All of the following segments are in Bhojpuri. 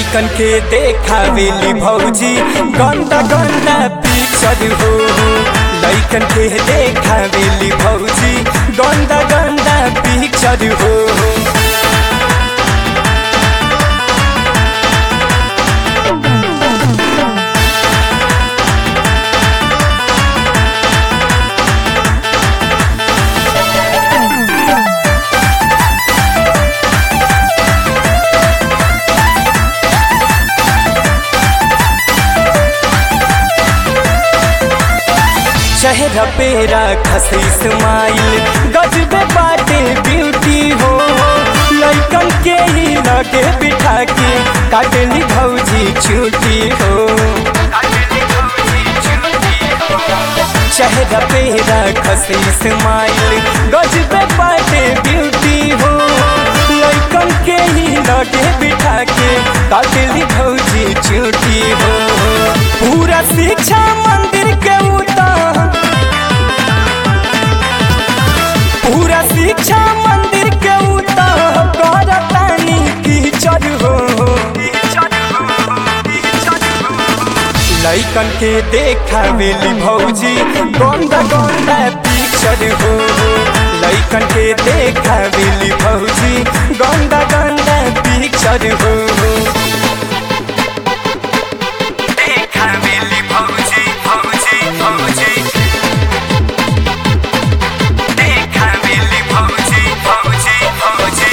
लैकन के देखावेली भौजी गंदा गंदा पिक्चर हो लैकन के देखावेली भौजी गंदा गंदा पिक्चर हो चेहरा पेरा खसी स्माइल गजबे बाटे ब्यूटी हो लैकन के ही लगे बिठा के काटली भौजी छुट्टी हो चेहरा पेरा खसी स्माइल गजबे बाटे ब्यूटी हो लैकन के ही लगे बिठा के काटली भौजी छुट्टी हो पूरा शिक्षा मंदिर के उतार पूरा शिक्षा मंदिर के उतार करतानी कीचड़ हो लैकन के देखावेली भौजी गंदा गंदा पिक्चर हो लैकन के देखावेली भौजी गंदा गंदा पिक्चर हो देखावेली भौजी भौजी भौजी देखावेली भौजी भौजी भौजी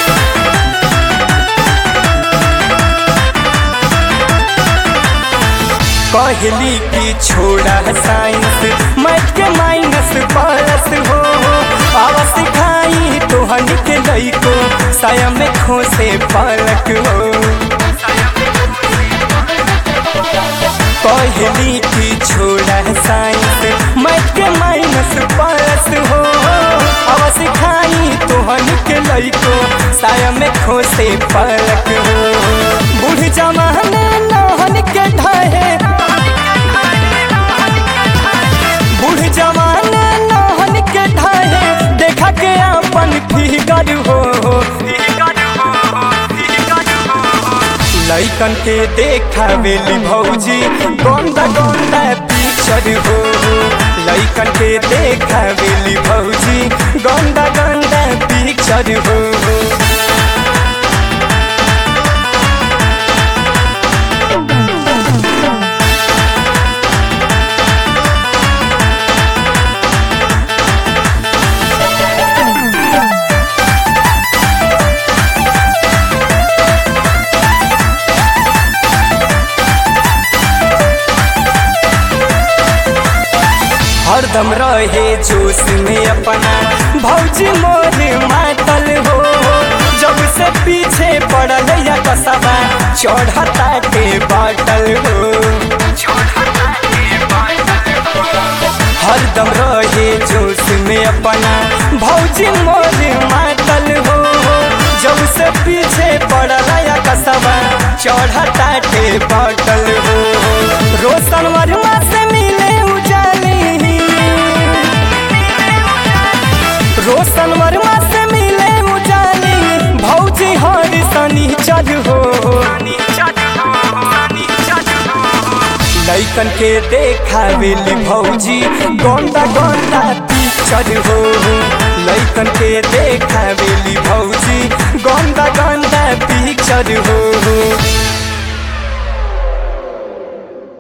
कहली की छोड़ा साइंस मैथ के माइनस प्लस हो आवा सिखाई तोहन के लइको साया में खोसे पलक हो कहली की छोड़ा साइंस मैथ के माइनस प्लस हो आवा सिखाई तोहन के लइको साया में खोसे पलक हो बूढ़ जमाने नहन के ढहे बूढ़ जवान नहन के ढाहे देखा के अपन फिगर हो लैकन के देखावेली भौजी गंदा गंदा पिक्चर हो लैकन के देखावेली भौजी गंदा गंदा पिक्चर हो हरदम रहे जोश में अपना भौजी मोर मातल हो जब से पीछे पड़ल या कसबा चढ़ता के बाटल हो हरदम रहे जोश में अपना भौजी मोर मातल हो जब से पीछे पड़ल या कसबा चढ़ता के बाटल हो रोशन वर्मा से मिले उजाली रोशन वर्मा से मिले उजाली भौजी हर सनी चढ़ हो लैकन के देखावेली भौजी गंदा गंदा पिक्चर हो लैकन के देखावेली भौजी गंदा गंदा पिक्चर हो